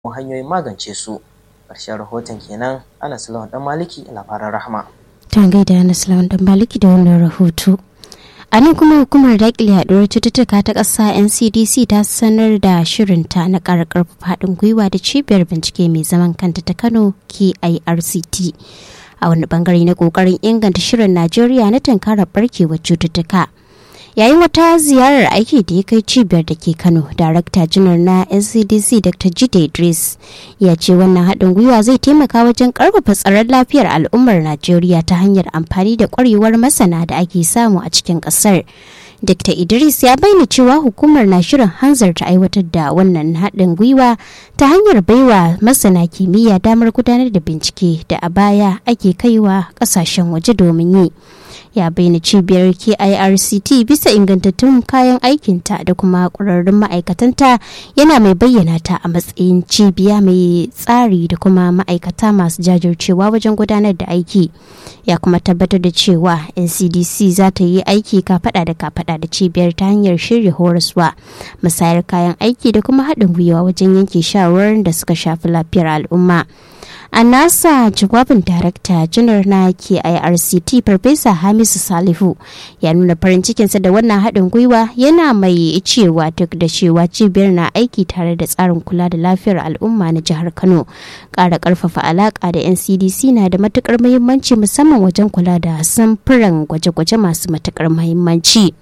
hanyoyin magance su ƙarshen rahoton kenan anas lawan dan maliki labaran rahama ta gaida anas lawan dan maliki da wannan rahoto a nan kuma hukumar daƙile yaduwar cututtuka ta ƙasa ncdc ta sanar da shirinta na ƙara ƙarfafa haɗin gwiwa da cibiyar bincike mai zaman kanta ta kano kirct a wani bangare na ƙoƙarin inganta shirin najeriya na tankarar barkewar cututtuka yayin wata ziyarar aiki da ya kai cibiyar da ke kano darakta janar na ncdc dr jide idris ya ce wannan haɗin gwiwa zai taimaka wajen ƙarfafa tsaron lafiyar al'ummar najeriya ta hanyar amfani da ƙwarewar masana da ake samu a cikin ƙasar Dr. Idris ya bayyana cewa hukumar na shirin hanzarta aiwatar da wannan haɗin gwiwa ta hanyar baiwa masana kimiyya damar gudanar da bincike da a baya ake kaiwa ƙasashen waje domin yi. ya bayyana cibiyar kirct bisa ingantattun kayan aikinta da kuma ƙwararrun ma'aikatanta yana mai bayyana ta a matsayin cibiya mai tsari da kuma ma'aikata masu jajircewa wajen gudanar da aiki ya kuma tabbatar da cewa ncdc za ta yi aiki kafada da kafada da cibiyar ta hanyar shirya horaswa musayar kayan aiki da kuma haɗin gwiwa wajen yanke shawarar da suka shafi lafiyar al'umma a nasa jawabin darakta janar na kirct farfesa hamisu salihu ya nuna farin cikinsa da wannan haɗin gwiwa yana mai cewa duk da cewa cibiyar na aiki tare da tsarin kula da lafiyar al'umma na jihar kano ƙara ƙarfafa alaƙa da ncdc na da matuƙar muhimmanci musamman wajen kula da samfuran gwaje-gwaje masu matuƙar muhimmanci.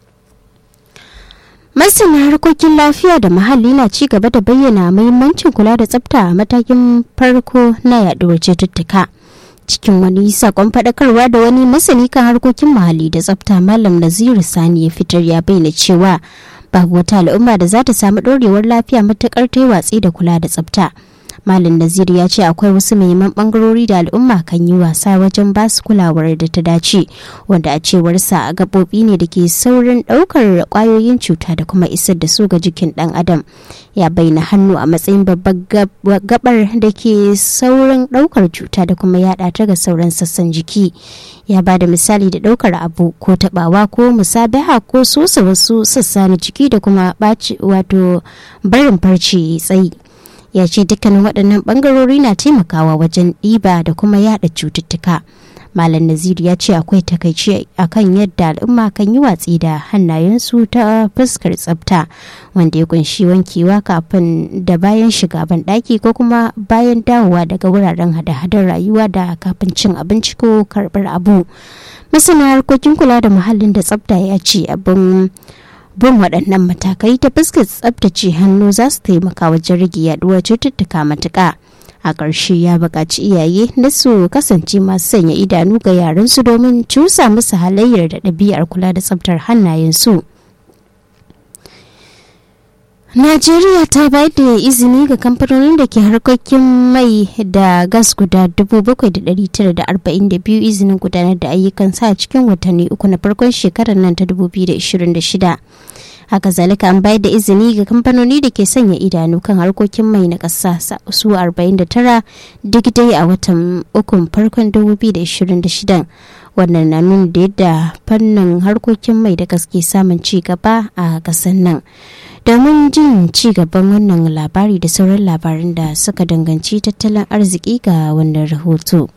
masana harkokin lafiya da muhalli na ci gaba da bayyana muhimmancin kula da tsafta a matakin farko na yaduwar cututtuka cikin wani sakon faɗakarwa da wani masani kan harkokin muhalli da tsafta malam naziru sani ya fitar ya bayyana cewa babu wata al'umma da za ta samu ɗorewar lafiya matuƙar ta yi watsi da kula da tsafta Malam Nazir ya ce akwai wasu muhimman bangarori da al'umma kan yi wasa wajen ba su kulawar da ta dace wanda a cewarsa gaɓoɓi ne da ke saurin ɗaukar ƙwayoyin cuta da kuma isar da su ga jikin ɗan adam ya bayyana hannu a matsayin babbar gabar da ke saurin ɗaukar cuta da kuma yaɗa ta ga sauran sassan jiki ya ba da misali da ɗaukar abu ko taɓawa ko musabaha ko sosa wasu sassa na jiki da kuma ɓaci wato barin farce tsayi ya ce dukkanin waɗannan ɓangarori na taimakawa wajen ɗiba da kuma yada cututtuka malam naziru ya ce akwai takaici akan yadda al'umma kan yi watsi da hannayensu ta fuskar tsafta wanda ya kunshi wankewa kafin da bayan shiga banɗaki ko kuma bayan dawowa daga wuraren hada-hadar rayuwa da kafin cin abinci ko karɓar abu masana harkokin kula da muhallin da tsafta ya ce abin bin waɗannan matakai ta fuskar tsabtace hannu za su taimaka wajen rage yaduwar cututtuka matuƙa a ƙarshe ya buƙaci iyaye na su kasance masu sanya idanu ga yaransu domin cusa musu halayyar da ɗabi'ar kula da tsabtar hannayensu. Najeriya ta bayar da izini ga kamfanonin da ke harkokin mai da gas guda 7,942 izinin gudanar da ayyukan sa cikin watanni uku na farkon shekarar nan ta 2026. haka zalika an bayar da izini ga kamfanoni da ke sanya idanu kan harkokin mai na ƙasa su 49 duk dai a watan ukun farkon 2026 wannan na nuna da yadda fannin harkokin mai da gaske samun ci gaba a ƙasar nan domin jin ci gaban wannan labari da sauran labaran da suka danganci tattalin arziki ga wannan rahoto.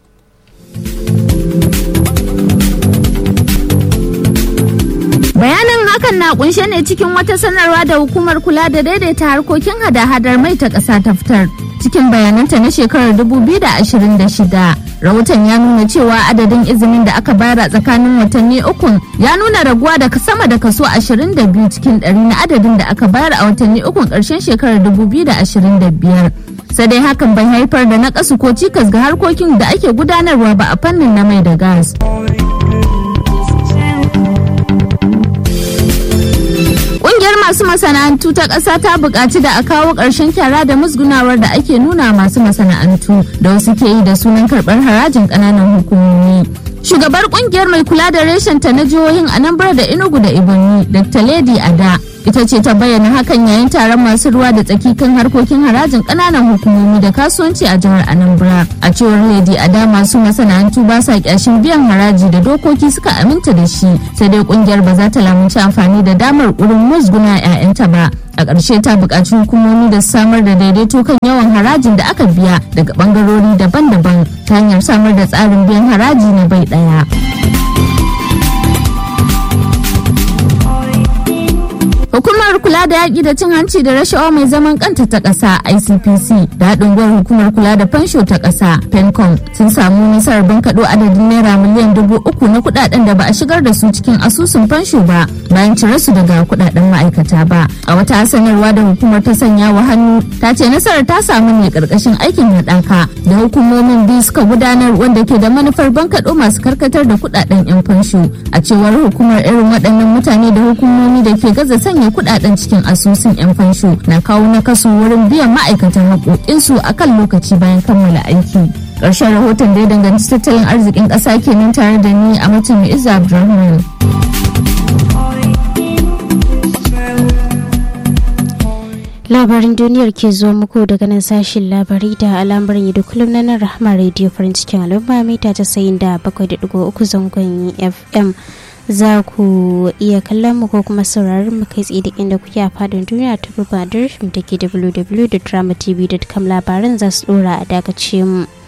bayanin hakan na kunshe ne cikin wata sanarwa da hukumar kula da daidaita harkokin hada-hadar mai ta ƙasa ta fitar cikin bayananta na shekarar 2026 rahoton ya nuna cewa adadin izinin da aka bayar a tsakanin watanni ukun ya nuna raguwa da sama da kaso 22 cikin 100 na adadin da aka bayar a watanni ukun ƙarshen shekarar 2025 sai dai hakan bai haifar da nakasu ko cikas ga harkokin da ake gudanarwa ba a fannin na mai da gas. Ƙungiyar masu masana'antu ta ƙasa ta buƙaci da a kawo ƙarshen kyara da musgunawar da ake nuna masu masana'antu da wasu ke yi da sunan karɓar harajin ƙananan hukumomi. Shugabar ƙungiyar mai kula da reshen ta na jihohin Anambra da Enugu da Ebonyi, Dr. Lady Ada, ita ce ta bayyana hakan yayin taron masu ruwa da tsaki kan harkokin harajin ƙananan hukumomi da kasuwanci a jihar Anambra. A cewar Lady Ada masu masana'antu ba sa kyashin biyan haraji da dokoki suka aminta da shi sai dai kungiyar ba za ta lamunci amfani da damar wurin musguna 'ya'yanta ba. A ƙarshe ta buƙaci hukumomi da samar da daidaito kan yawan harajin da aka biya daga ɓangarori daban-daban ta hanyar samar da tsarin biyan haraji na bai ɗaya. Hukumar kula da yaƙi da cin hanci da rashawa mai zaman kanta ta ƙasa ICPC da haɗin gwiwar hukumar kula da fansho ta ƙasa PENCOM sun samu nasarar bankaɗo adadin naira miliyan dubu uku na kuɗaɗen da ba a shigar da su cikin asusun fansho ba bayan cire su daga kuɗaɗen ma'aikata ba. A wata sanarwa da hukumar ta sanya wa hannu ta ce nasarar ta samu ne ƙarƙashin aikin haɗaka da hukumomin biyu suka gudanar wanda ke da manufar bankaɗo masu karkatar da kuɗaɗen 'yan fansho. A cewar hukumar irin waɗannan mutane da hukumomi da ke gaza sanya sanya kudaden cikin asusun 'yan fansho na kawo na kaso wurin biyan ma'aikatan haƙoƙinsu a kan lokaci bayan kammala aiki. Ƙarshen rahoton da ya danganci tattalin arzikin ƙasa kenan tare da ni a mutum Izza Abdulrahman. labarin duniyar ke zuwa muku daga nan sashin labari da al'amarin yadda kullum na nan rahama radio farin cikin al'umma mita ta sayin da bakwai da digo uku zangon fm za ku iya kallon mu ko kuma sauraron mu kai tsaye da inda kuke a fadin duniya ta rubar da ke www.dramatv.com labaran za su dora a dakace mu.